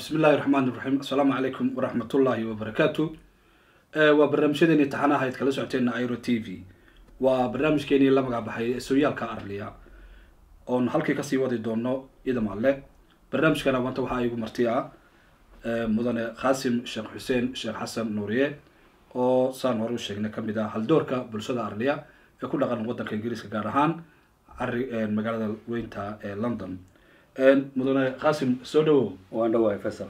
bismi illahi raxmaan iraxiim assalaamu calaykum waraxmatullaahi wabarakaatu waa barnaamijyadeeni taxanaha ayd kala socoteena iro t v waa barnaamijkeenii la magacbaxay ee sooyaalka arliya oon halkii kasii wadi doono idam alle barnaamijkana maanta waxaa igu marti ah mudane qaasim sheekh xuseen sheekh xasan nuuriye oo saan hore u sheegnay kamid ah haldoorka bulshada arliya ee ku dhaqan wadanka ingiriiska gaar ahaan cari magaalada weynta ee london mudane qaasim soo dhawow waan dhawahay faysal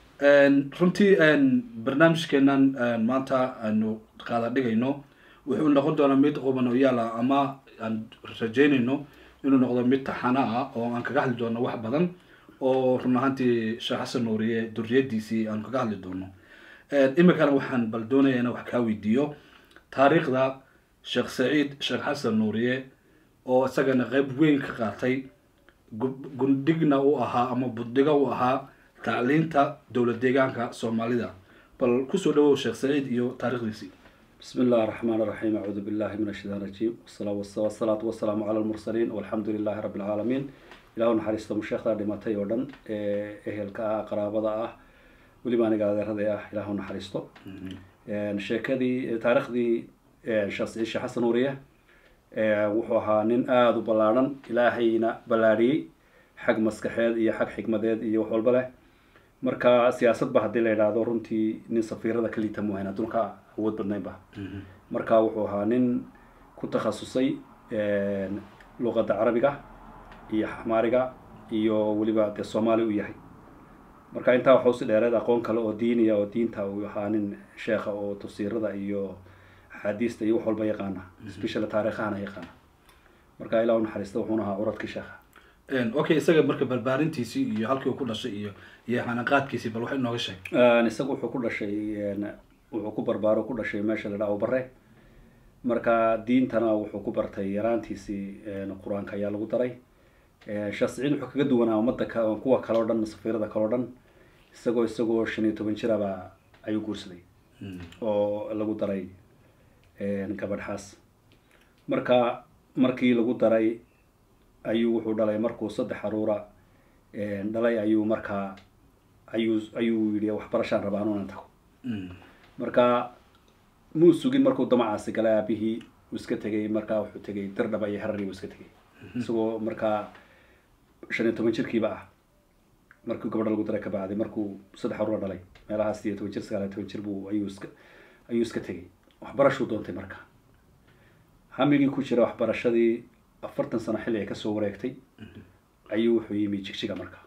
runtii barnaamijkeenan maanta aanu qaada dhigayno wuxuu noqon doonaa mid qubanoyaala ama aan rajeynayno inuu noqdo mid taxana ah oo aan kaga hadli doono wax badan oo run ahaantii sheekh xasan nuuriye duriyadiisii aan kaga hadli doono iminkana waxaan bal doonaya inaan wax kaa weydiiyo taariikhda sheekh saciid sheekh xasan nuuriye oo isagana qeyb weyn ka qaatay gundhigna u ahaa ama buddiga u ahaa tacliinta dowlad deegaanka soomaalida bal kusoo dhawow sheekh saciid iyo taarikhdiisii bismi illahi raxmaan raxiim acuudu billahi min ashaitaan rajiim wasalaatu wasalaamu cala lmursaliin walxamdu lilahi rabbi alcaalamiin ilahu naxariisto musheekhda dhimatay oo dhan ee ehelka ah qaraabada ah weliba aniga adeerada ah ilahu naxariisto sheekadii taariikhdii sheekh saciid sheekh xasan nuuriye wuxuu ahaa nin aada u ballaadhan ilaahayna ballaadhiyey xag maskaxeed iyo xag xikmadeed iyo wax walba leh marka siyaasadba haddii la yidhaahdo runtii nin safiirada ka liita muhayn adduunka awood badnaynba marka wuxuu ahaa nin ku takhasusay luqadda carabiga iyo xamaariga iyo weliba dee soomaali u yahay marka intaa waxa usi dheereed aqoon kale oo diiniya oo diinta uu ahaa nin sheekha oo tafsiirada iyo axaadiista iyo wax walba yaqaana special taariikhahana yaqaana marka ilah u naxariista wuxuuna ahaa curadkii sheekha okay isaga marka barbaarintiisii iyo halkii uu ku dhashay iyo iyo hanaqaadkiisii bal wax inooga sheeg isaga wuxuu ku dhashay wuxuu ku barbaaro ku dhashay meesha la dhaha bare marka diintana wuxuu ku bartay yaraantiisii qur-aanka ayaa lagu daray sheekh saciid wuxuu kaga duwanaa ummadda kuwa kale o dhan safiirada kale o dhan isagoo isagoo shan iyo toban jiraba ayuu guursaday oo lagu daray gabadhaas marka markii lagu daray ayuu wuxuu dhalay markuu saddex aruura dhalay ayuu markaa ayuu ayuu yidhi waxbarashaan rabaa anuunan tago marka muu sugin markuu damacaasi galay aabihii uu iska tegay markaa wuxuu tegay dirdhaba iyo harari uu iska tegay isagoo markaa shan iyo toban jirkiiba ah markii gabadha lagu daray kabacdi markuu saddex aruura dhalay meelahaas iyo toban jir sagaal iyo toban jir buu ayuu iska ayuu iska tegay waxbarashuu doontay marka hamigii ku jira waxbarashadii afartan sano xilli ay kasoo wareegtay ayuu wuxuu yimi jigjiga marka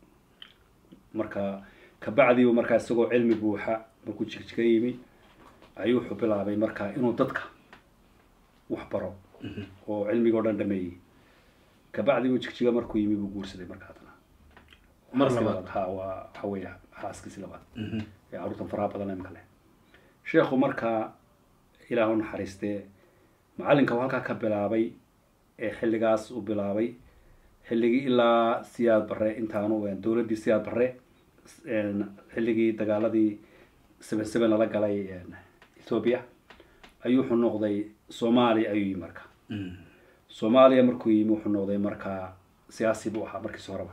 marka kabacdiibu markaa isagoo cilmi buuxa markuu jigjiga yimi ayuu wuxuu bilaabay marka inuu dadka wax baro oo cilmiga o dhan dhameeyey kabacdi uu jigjiga markuu yimi buu guursaday marka haddana mar labaad ha waa waxa weya xaaskiisi labaad ee carruurtan faraha badan imka leh sheekhu markaa ilaah u naxariistee macallinka uu halkaa ka bilaabay ee xilligaas uu bilaabay xilligii ilaa siyaad barre intaanu dowladdii siyaad barre xilligii dagaaladii seven seven lala galay ethoobia ayuu wuxuu noqday soomaaliya ayuu yimi marka soomaaliya markuu yimi wuxuu noqday markaa siyaasi buu ahaa markiis horeba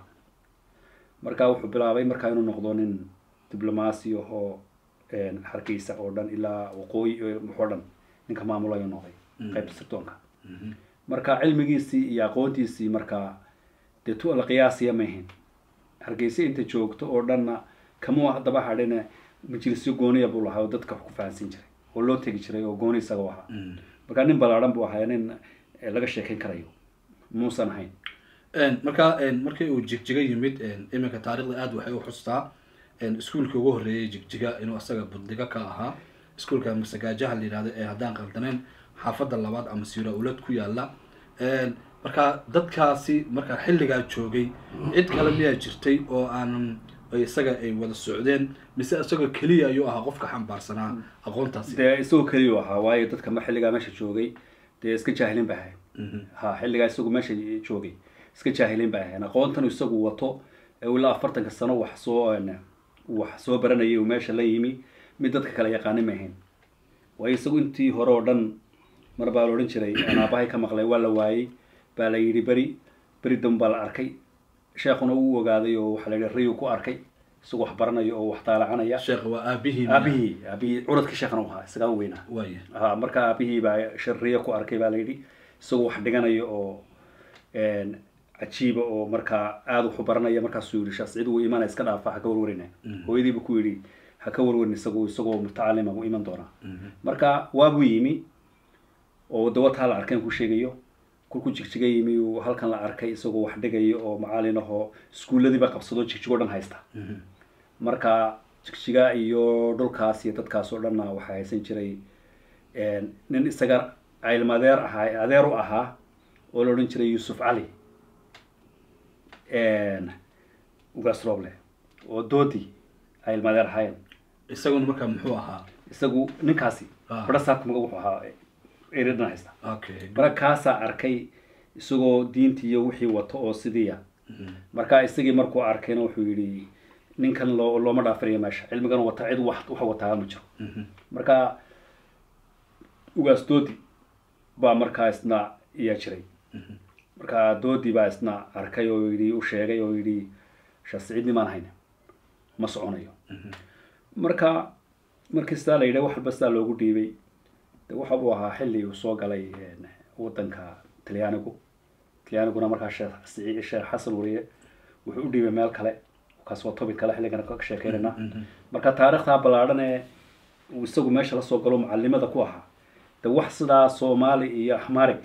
marka wuxuu bilaabay markaa inuu noqdo nin diblomaasi ahoo hargeysa oo dhan ilaa waqooyi waxoo dhan ninka maamul ayuu noqday qaybta sirdoonka marka cilmigiisii iyo aqoontiisii markaa dee tu la qiyaasiya maahayn hargeysa inta joogto oo dhanna kamuu daba hadhine majlisyo gooniya buu lahaa oo dadka wax ku fahansin jiray oo loo tegi jiray oo gooni isaga u ahaa marka nin ballaadhan buu ahaa nin laga sheekayn karayo muusan ahayn marka markii uu jigjiga yimid iminka taarikhda aada waxay u xustaa iskuolkii ugu horreeyay jigjiga inuu asaga buddiga ka ahaa iskuolka masagaajaha la yihahdo ee haddaan qaldaneen xaafadda labaad ama siira ulad ku yaala marka dadkaasi markaa xilligaa joogay cid kale miyaa jirtay oo aanan isaga ay wada socdeen mise isagoo keliya ayuu ahaa qofka xambaarsanaa aqoontaasi dee isagoo keliya u ahaa waayo dadka ma xilligaa meesha joogay dee iska jaahilin ba ahayn ha xilligaa isagu meesha joogay iska jaahilin ba ahayn aqoontan isagu wato ilaa afartanka sano wax soo wax soo baranayay uu meesha la yimi mid dadka kale yaqaanin ma ahayn waayo isagu intii hore oo dhan mar baa la odhan jiray aan aabahay ka maqlay waa la waayey baa la yidhi beri beri dam baa la arkay sheekuna uu ogaaday oo waxaa la yidhi riyuu ku arkay isagoo wax baranaya oo wax daalacanaya sheekha waa aabihii aabihii aabihii curadkii sheekhana u ahaa isagaa u weynaa waaya ha marka aabihii baa shariye ku arkay baa layidhi isagoo wax dhiganaya oo een, cajiiba oo markaa aada wax u baranaya markaasuu yidhi sheekh saciid wuu imanaya iska dhaafa ha ka warwarina hooyadiiba ku yidhi ha ka warwarin isagu isagoo mutacalima buu iman doonaa marka waabuu yimi oo dawataa la arkeen ku sheegayo kolkuu jigjiga yimi uu halkan la arkay isagoo wax dhigayo oo macalin ahoo iskuulladiiba qabsado jigjigoo dhan haysta marka jigjiga iyo dhulkaas iyo dadkaas oo dhanna waxaa haysan jiray een, nin isaga cilm adeer ahaa adeer u ahaa oo la odhan jiray yuusuf cali een, ugaas rooble oo doodi ay ilma adeer ahaayeen isaguna markaa muxuu ahaa isagu ninkaasi Ah. badha saabka maga wuxuu ahaa eredan haysta okay marka kaasaa arkay isagoo diintii iyo wixii wato oo sidiiya marka isagii markuu arkayna wuxuu yidhi ninkan loo looma dhaafinayo meesha cilmigan wata cid wax wax wataa ma jiro marka ugaas doodi baa markaa isna iyaa jiray marka doodi baa isna arkay oo yidhi u sheegay oo yidhi shaasiciid nimaan hayne ma soconayo marka markii sidaa la yidhi wax walba sidaa loogu dhiibay de waxa uu ahaa xilli uu soo galay een, wadanka talyaanigu talyaaniguna markaa sheekh Saciid- sheekh xasan wariye wuxuu u dhiibay meel kale kaas waa topic kale xilligan ka sheekeynayna marka taariikhdaa ballaadhan ee uu isagu meesha lasoo galo mucalimada ku ahaa de wax sidaa soomaali iyo axmaarig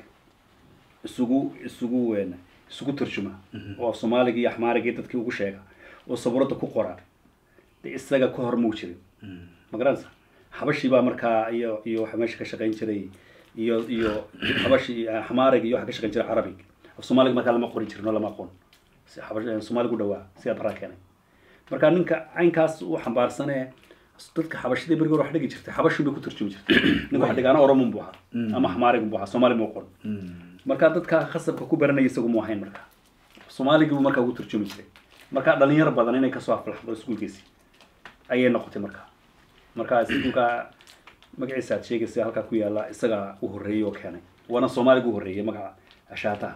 isugu isugu een, isugu tarjuma oo soomaaliga iyo axmaarigii dadkii ugu sheega oo sabuuradda ku qora de isaga ka hor muu jirin ma garanaysa xabashii baa markaa iyo iyo waxa meesha ka shaqayn jiray iyo iyo xabashi xamaarig iyo waxa ka shaqayn jiray carabig af soomaaliga markaa lama qorin jirin oo lama aqoon si xabash soomaaligu dhawaa sidaa baraa keenay marka ninka caynkaas u xambaarsanee dadka xabashadii berigi hore wax dhigi jirtay xabashin bay ku tarjumi jirtay ninka wax dhigaana oromun buu ahaa ama xamaarig buu ahaa soomaali ma aqoon marka dadka khasabka ku baranaya isagu mu ahayn marka soomaaligii buu markaa ugu tarjumi jiray marka dhalinyaro badan inay kasoo aflaxdo iskuulkiisi ayay noqotay marka marka iskuulka magaciisa aad sheegaysa halkaa ku yaala isagaa u horreeyey oo keenay waana soomaaliga u horreeyey magaca ashaataha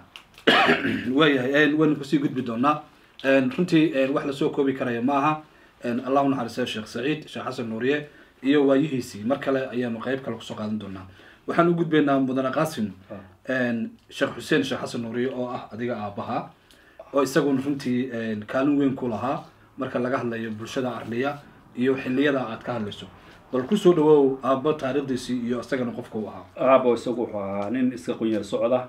waayahay waynu kusii gudbi doonaa runtii wax lasoo koobi karaya maaha allahu naxariistayo sheekh saciid sheekh xasan nuuriye iyo waayihiisii mar kale ayaanu qeyb kale kusoo qaadan doonaa waxaan u gudbaynaa mudane qaasim sheekh xuseen sheekh xasan nuuriye oo ah adiga aabaha oo isaguna runtii kaalin weyn ku lahaa marka laga hadlayo bulshada arliya iyo xiliyada aad ka hadlayso bal kusoo dhawow aabbo taariikhdiisii iyo isagana qofka u ahaa aabo isagu wuxuu ahaa nin iska qunyar socda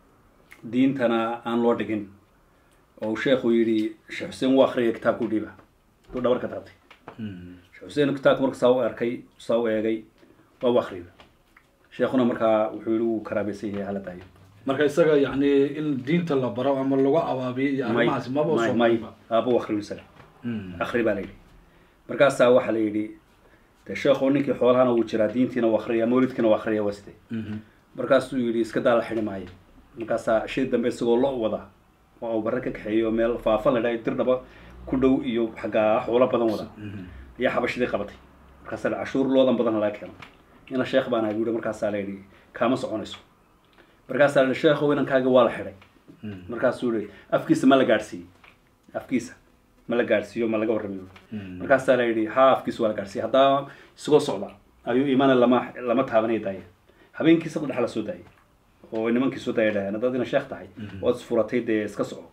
diintana aan loo dhigin oo uu sheekhu yidhi sheekh xuseen wuu akriyay kitaabka u dhiiba duu dhabar ka taabtay sheekh xuseen kitaabka marka saa u arkay saa u eegay waa u akriyay sheekhuna markaa wuxuu yidhi wuu karaabaysan yahay hala daayo marka isaga yani in diinta la baro ama lagu abaabiyo iyo may arrimahaasi maba may soo may mariba. aabo u akriyo isaga Mm. akri baa la yidhi markaasaa waxaa la yidhi de sheekhu ninkii xoolahana wuu jiraa diintiina waa akriya mawlidkiina waa akriya waa sidee Mhm. markaasuu yidhi iska daa la xidhi maayo markaasaa shii dambe isagoo lo wada oo uu barre ka kaxeeyo meel faafa la dhahay dirdhaba ku dhow iyo xaggaa xoolo badan wada ayaa xabashidii qabatay markaasaa la cashuur loodan badan laga keeno ina sheekh baan ahay buu yidhi markaasaa la yidhi kaama soconayso markaasaa la yidhi sheekhow inankaaga waa la xidhay Mm. markaasuu yidhi afkiisa ma la gaadhsiiyey afkiisa ma la gaadhsiiyo ma laga warramiyo Mm. markaasaa la yidhi haa afkiisa waa la gaadhsiiyey haddaa isagoo socda ayuu imaana lama lama taabanaya daaya habeenkii saddex dhex la soo daayay oo nimankii soo daaya dhaheen haddaad ina sheekh tahay ood isfuratay dee iska soco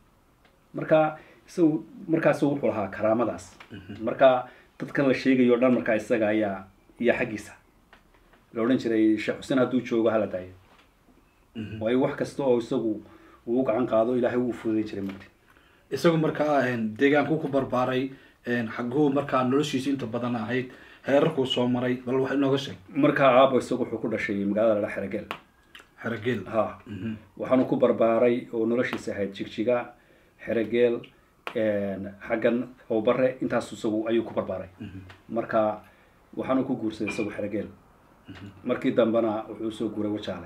marka isagu markaas wuxuu lahaa karaamadaas marka dadkan la sheegayo o dhan markaa isaga ayaa iyo xaggiisa la odhan jiray sheekh xuseen hadduu joogo hala daayo waayo wax kasta oo isagu uu u gacan qaado ilaahay wuu fududayn jiray mugti isagu markaa deegaanku ku barbaaray xaguhu markaa noloshiisa inta badan ahayd heerarkuu soo maray bal wax inooga sheeg markaa aabo isagu wuxuu ku dhashay magaalada la dhaa xerogeel xerogeel ha waxaanu ku barbaaray oo noloshiisa ahayd jigjiga xerogeel xaggan howbare intaas isagu ayuu ku barbaaray marka waxaanu ku guursaday isagu xerogeel markii dambena wuxuu usoo guuray wajaale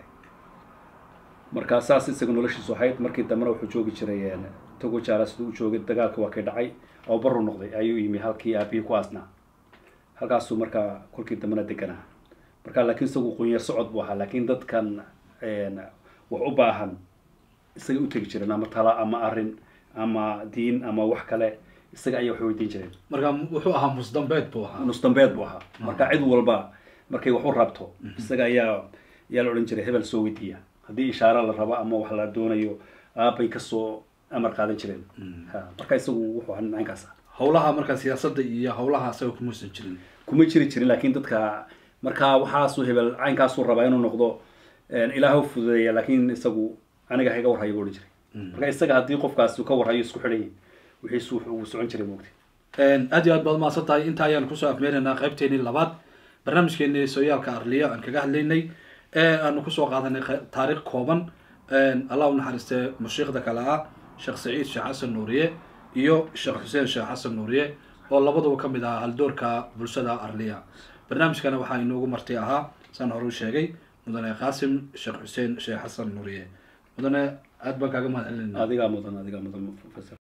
marka saas isaga noloshiisu ahayd markii dambena wuxuu joogi jiray tog wajaale siduu u joogay dagaalka waa kay dhacay oo baru noqday ayuu yimi halkii aabihii ku aasnaa halkaasuu markaa kolkii dambena deganaa marka laakiin isagu qunyar socod buu ahaa laakiin dadkan wax u baahan isagay u tegi jireen ama tala ama arin ama diin ama wax kale isaga ayaa wax weydiin jireen marka wuxuu ahaa musdambeed buu ahaa nus dambeed buu ahaa marka cid walba markay wax u rabto isaga ayaa ayaa la odhan jiray hebel soo weydiiya haddii ishaara la rabo ama wax la doonayo aabbay kasoo amar qaadan jireen ha marka isagu wuxuu ahaa nincaankaas ah howlaha marka siyaasadda iyo howlaha asaga kumuusan jirin kuma jiri jirin laakiin dadka markaa waxaasuu hebel caynkaasuu rabaa inuu noqdo ilaah u fududeeya laakiin isagu aniga ha iga warhayo buu odhan jiray marka isaga haddii qofkaas uu ka warhayo isku xidhan yahay wixiisu wuxuu socon jiray moogtay aad iyo aad baad mahadsan tahay inta ayaan kusoo afmeenaynaa qaybteenii labaad barnaamijkeenii sooyaalka arliya aan kaga hadlaynay ee aanu kusoo qaadanay qa- taariikh kooban allah u naxariistee mushiikhda kale ah sheekh saciid sheekh xasan nuuriye iyo sheekh xuseen sheekh xasan nuuriye oo labaduba ka mid ahaa haldoorka bulshada arliya barnaamijkana waxaa inoogu marti ahaa saan hore u sheegay mudane qaasim sheekh xuseen sheekh xasan nuuriye mudane aad baan kaaga mahad celinayna adigaa mudan adigaa mudan fasal